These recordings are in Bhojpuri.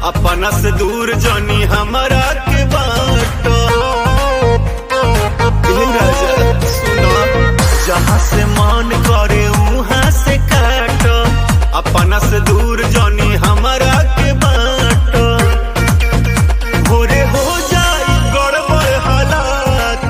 अपना से दूर जानी हमारा के बाटो ए राजा सुनो जहाँ से मन करे वहाँ से काटो अपना से दूर जानी हमारा के बाटो भोरे हो जाई गड़बड़ हालात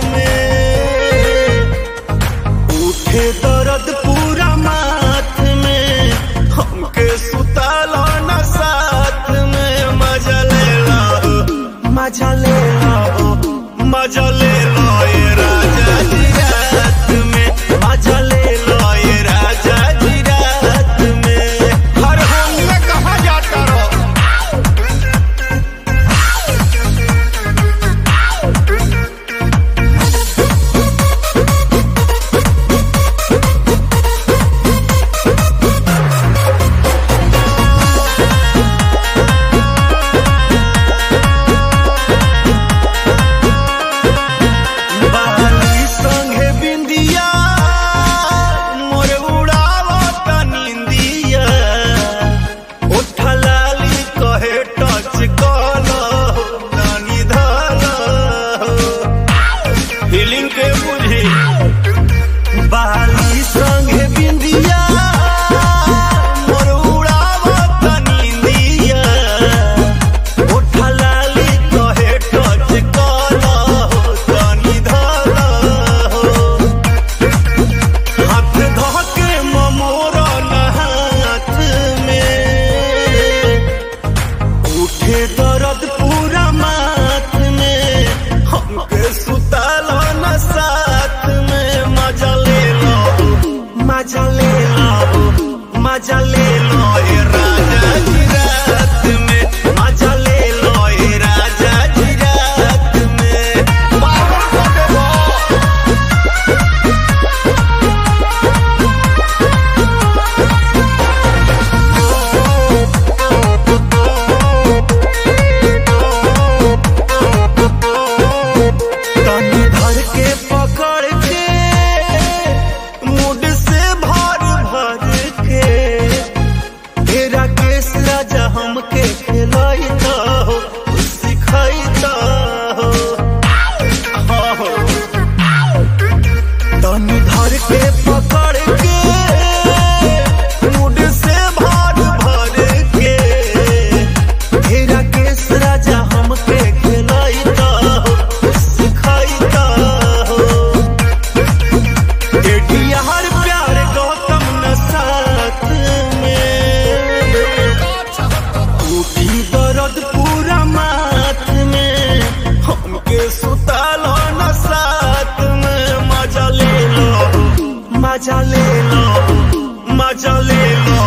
में उठे दर्द पूरा माथ में हमके सुतालो न साथ में मजा ले लो मजा ले लो मजा ले लो ये राजा जी रात में मजा ले लो ये राजा जी रात में हर हम में कहा जाता रहो बाली संगे बिंदिया मोर उड़ावत निंदिया उठा लाली कहे टच कलो नानी धलो फीलिंग के बुझी बाली संगे बिंदिया मोर उड़ावत निंदिया उठा लाली कहे टच कलो तनी धलो हाथ धोके ममोरा हाथ में उठे दर्द पूरा माथ में हमके सुतालो न साथ में मजा ले लो मजा ले लो मजा ले लो ये राजा जी रात में मजा ले लो ये राजा जी रात में बाबा को देवो तनी धर के पकड़ के मुड से भर भर के तेरा केस राजा हमके खिलाइता हो सिखाइता हो हाँ हो। तनी धर के पकड़ के मुड से भर भर के तेरा केस राजा हमके खिलाइता हो सिखाइता हो एडिया हर प्यार गौतम न साथ में उठी दर्द पूरा माथ में हमके सुतालो न साथ में मजा ले लो मजा ले लो मजा ले लो